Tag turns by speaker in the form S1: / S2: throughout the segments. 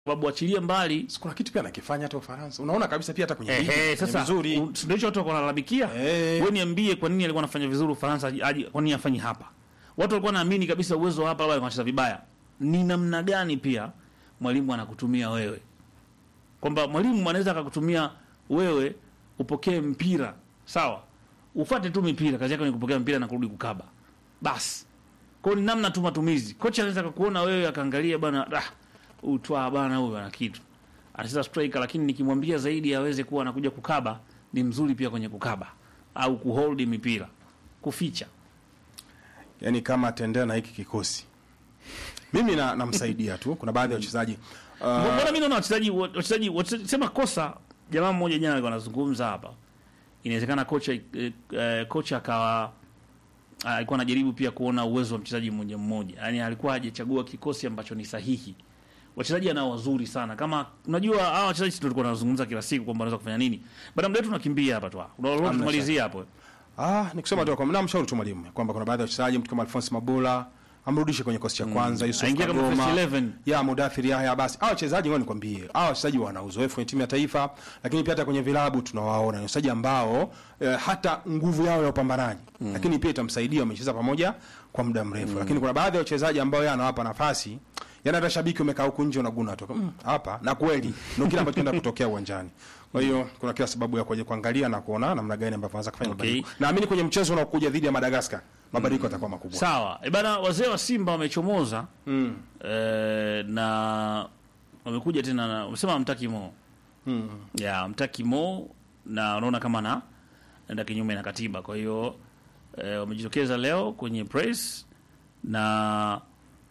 S1: sababu achilia mbali
S2: kuna kitu pia anakifanya hata Ufaransa. Unaona kabisa pia hata kwenye ligi
S1: Ehe,
S2: ni
S1: sasa
S2: vizuri.
S1: u- si ndio hicho watu wako wanalalamikia.
S2: Eh.
S1: Wewe niambie kwa nini alikuwa anafanya vizuri Ufaransa aje- aje- kwa nini afanyi hapa? Watu walikuwa naamini kabisa uwezo wa hapa labda alikuwa anacheza vibaya. Ni namna gani pia mwalimu anakutumia wewe? Kwamba mwalimu anaweza akakutumia wewe upokee mpira, sawa? Ufuate tu mipira, kazi yako ni kupokea mpira na kurudi kukaba. Basi. Kwa hiyo ni namna tu matumizi. Kocha anaweza akakuona wewe akaangalia bana, ah, utwa bana huyu ana kitu. Anacheza striker lakini nikimwambia zaidi aweze kuwa anakuja kukaba, ni mzuri pia kwenye kukaba au kuhold mipira, kuficha.
S2: Yaani kama atendea na hiki kikosi. Mimi na namsaidia tu. Kuna baadhi ya wachezaji uh,
S1: Mbona mimi naona wachezaji wachezaji wachezaji- sema kosa jamaa mmoja jana alikuwa anazungumza hapa. Inawezekana kocha eh, eh, kocha akawa ah, alikuwa anajaribu pia kuona uwezo wa mchezaji mmoja mmoja. Yaani alikuwa hajachagua kikosi ambacho ni sahihi. Wachezaji anao wazuri sana. Kama unajua hawa wachezaji ndio tulikuwa tunazungumza kila siku kwamba wanaweza kufanya nini. Baada muda wetu tunakimbia hapa tu. Unaona
S2: Hamna
S1: tumalizie hapo.
S2: Ah, ni kusema tu kwamba namshauri tu mwalimu kwamba kuna baadhi ya wachezaji mtu kama Alphonse Mabola amrudishe kwenye kosi cha kwanza Yusuf
S1: Aingie kama
S2: Kagoma.
S1: first 11.
S2: Ya Mudathir Yahya basi. Hao wachezaji ngoja nikwambie. Hao wachezaji wana uzoefu kwenye timu ya taifa, lakini pia hata kwenye vilabu tunawaona. Ni wachezaji ambao eh, hata nguvu yao ya upambanaji, lakini pia itamsaidia wamecheza pamoja kwa muda mrefu. Lakini kuna baadhi ya wachezaji ambao yeye anawapa nafasi Yaani hata shabiki umekaa huku nje unaguna tu "Mm, hapa na kweli ndio kile ambacho kinaenda kutokea uwanjani. Kwa hiyo kuna kila sababu ya kuja kuangalia na kuona namna gani ambavyo anaweza kufanya
S1: Okay.
S2: mabadiliko. Naamini kwenye mchezo unaokuja dhidi ya Madagascar mabadiliko yatakuwa makubwa.
S1: Sawa. E bana wazee wa Simba wamechomoza.
S2: Mm.
S1: Eh, na wamekuja tena na wamesema mtaki Mo.
S2: Mm.
S1: Ya mtaki Mo na unaona kama na enda kinyume na katiba. Kwa hiyo eh, wamejitokeza leo kwenye press na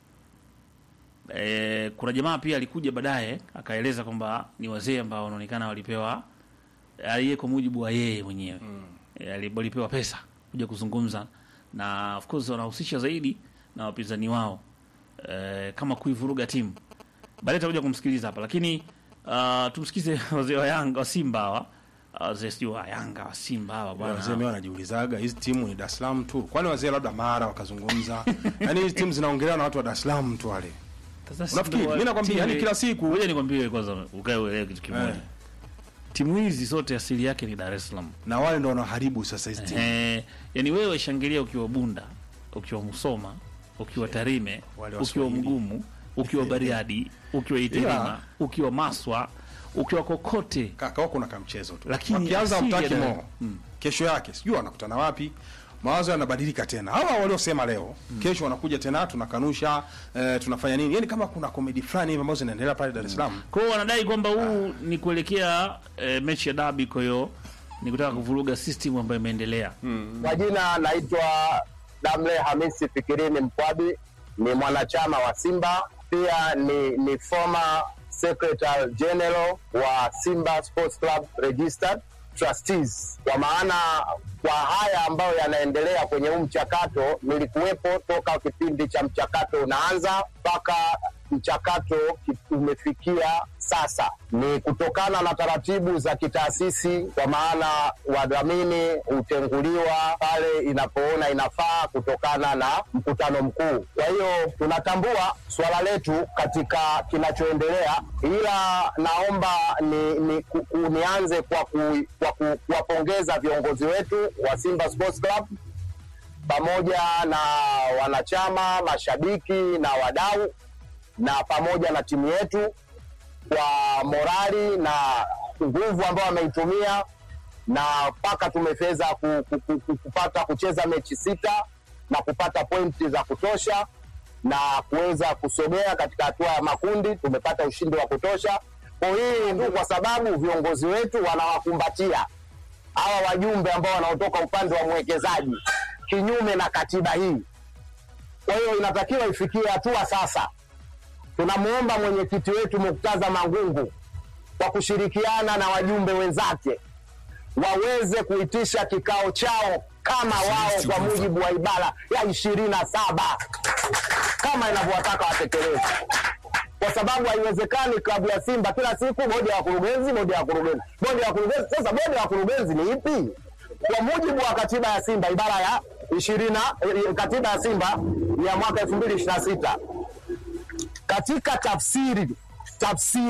S1: eh, kuna jamaa pia alikuja baadaye akaeleza kwamba ni wazee ambao wanaonekana walipewa aliye kwa mujibu wa yeye mwenyewe mm. e, walipewa pesa kuja kuzungumza na of course wanahusisha zaidi na wapinzani wao e, kama kuivuruga timu baadaye tutakuja kumsikiliza hapa lakini uh, tumsikize wazee wa Yanga wa Simba hawa Ah, wazee sijui wa Yanga wa Simba hawa bwana
S2: Wazee mimi wanajiulizaga hizi timu ni Dar es Salaam tu. Kwani wazee labda Mara wakazungumza. Yaani hizi timu zinaongelewa na watu wa Dar es Salaam tu wale.
S1: Sasa si
S2: Unafikiri?
S1: ndo wa-
S2: Mimi nakwambia,
S1: timu-
S2: yani kila siku-
S1: ngoja nikwambie kwanza ukae uelewe kitu kimoja
S2: Eh.
S1: timu hizi zote asili yake ni Dar es Salaam
S2: Na wale ndio wanaoharibu sasa hizi timu.
S1: Eh, yani wewe shangilia ukiwa Bunda, ukiwa Musoma, ukiwa Tarime,
S2: Wale
S1: ukiwa
S2: Waswahili.
S1: Mgumu, ukiwa Bariadi, ukiwa Itilima,
S2: Ila-
S1: ukiwa Maswa, ukiwa kokote.
S2: Kaka wako na kamchezo tu.
S1: Lakini
S2: Wakianza
S1: asili ya
S2: mtaki
S1: Dar-
S2: mo. Kesho yake sijui wanakutana wapi. Mawazo yanabadilika tena. Hawa waliosema leo, kesho wanakuja tena tunakanusha, eh, tunafanya nini? Yaani kama kuna comedy fulani hivi ambazo zinaendelea pale Dar es Salaam.
S1: Kwa hiyo wanadai kwamba huu ni kuelekea eh, mechi ya dabi, kwa hiyo ni kutaka kuvuruga system ambayo imeendelea.
S3: Kwa jina naitwa Damle Hamisi Fikirini Mkwabi, ni mwanachama wa Simba, pia ni, ni former secretary general wa Simba Sports Club Registered Trustees. Kwa maana kwa haya ambayo yanaendelea kwenye huu mchakato, nilikuwepo toka kipindi cha mchakato unaanza mpaka mchakato ki- umefikia sasa. Ni kutokana na taratibu za kitaasisi, kwa maana wadhamini hutenguliwa pale inapoona inafaa kutokana na mkutano mkuu. Kwa hiyo tunatambua suala letu katika kinachoendelea, ila naomba ni, ni, ku, ku, nianze kwa ku- kwa ku- kuwapongeza viongozi wetu wa Simba Sports Club pamoja na wanachama, mashabiki na wadau na pamoja na timu yetu kwa morali na nguvu ambayo wameitumia na mpaka tumeweza ku, ku, ku, ku, kupata kucheza mechi sita na kupata pointi za kutosha na kuweza kusogea katika hatua ya makundi. Tumepata ushindi wa kutosha. Kwa hii ndio kwa sababu viongozi wetu wanawakumbatia hawa wajumbe ambao wanaotoka upande wa mwekezaji kinyume na katiba hii. Kwa hiyo inatakiwa ifikie hatua sasa tunamwomba mwenyekiti wetu Muktaza Mangungu kwa kushirikiana na wajumbe wenzake waweze kuitisha kikao chao kama wao kwa mujibu wa ibara ya ishirini na saba kama inavyowataka watekelezi, kwa sababu haiwezekani klabu ya Simba kila siku bodi ya wakurugenzi, bodi ya wakurugenzi, bodi ya wakurugenzi. Sasa bodi ya wakurugenzi ni ipi? Kwa mujibu wa katiba ya Simba ibara ya ishirini katiba ya Simba ya mwaka elfu mbili ishirini na sita katika tafsiri tafsiri